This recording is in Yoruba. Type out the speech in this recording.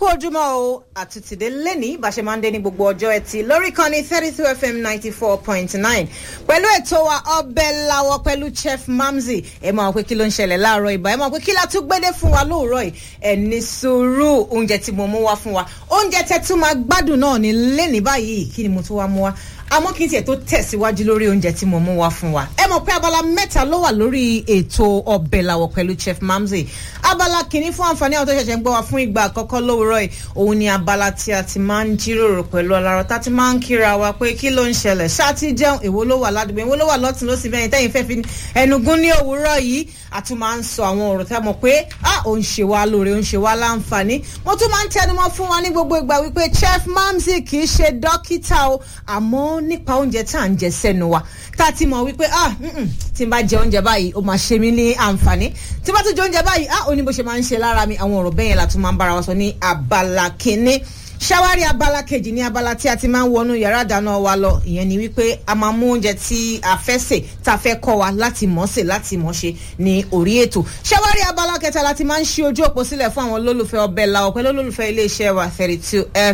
kú ojúmọ́ o àtúntìdé lẹ́ni bá ṣe máa ń dé ní gbogbo ọjọ́ ẹtì lórí kan ní thirty two fm ninety four point nine pẹ̀lú ètò wa ọbẹ̀ lawọ pẹ̀lú chef mamzi ẹ máa pé kí ló ń ṣẹlẹ̀ láàárọ̀ ìbá ẹ máa pé kí la tún gbédé fún wa lóòrọ̀ yìí ẹ ní sùúrù oúnjẹ tí mo mú wá fún wa oúnjẹ tẹ tún máa gbádùn náà ní lẹ́ni báyìí kí ni mo tún wá mú wá àmọ́ kí n tiẹ̀ tó tẹ̀síwájú lórí oúnjẹ tí mo mú wá fún wa. ẹ mọ̀ pé abala mẹ́ta ló wà lórí ètò ọbẹ̀ làwọ̀ pẹ̀lú chef mamzi. abala kìíní fún àǹfààní àwọn tó ṣẹ̀ṣẹ̀ ń gbọ́ wa fún ìgbà àkọ́kọ́ lówùrọ̀ yìí òun ni abala tí a ti máa ń jíròrò pẹ̀lú ọlọ́rọ̀ tá a ti máa ń kíra wa pé kí ló ń ṣẹlẹ̀ ṣáàtì jẹun èwo ló wà ládùúgbò èwo ló wà lọ́tún ló sì bẹ́yìn tẹ́yìn fẹ́ fi ẹnugún ní òwúrọ̀ yìí a tún máa ń sọ àwọn ọ̀rọ̀ tá a mọ̀ pé ah òun ṣe wá lóore òun ṣe wá láǹfààní mo tún máa ń tẹnumọ́ fún wa ní gbogbo ìgbà wípé chef mamzi kì í ṣe dókítà o àmọ́ nípa oúnjẹ tá à ń jẹ sẹ́nu wa tá a ti mọ̀ wípé ah tí n bá jẹ oúnjẹ báyìí ó máa ṣe mí ní àǹfààní tí n bá tún jẹ oúnjẹ báyìí ah ó ní bó ṣe máa ń ṣe lára mi àwọn ọ̀rọ̀ bẹ́yẹn la tún máa ń bára wa sọ ní abala kínní ṣáwárí abala kejì ní abala tí a ti máa ń wọnú yàrá ìdáná wa lọ ìyẹn ni wípé a máa mú oúnjẹ tí a fẹ́ sè tá a fẹ́ kọ́ wa láti mọ̀ sè láti mọ̀ ṣe ní orí ètò ṣáwárí abala kẹta la ti máa ń ṣí ojú òpó sílẹ̀ fún àwọn olólùfẹ́ ọbẹ̀ la ọ̀pẹ́ olólùfẹ́ iléeṣẹ́ wa thirty two f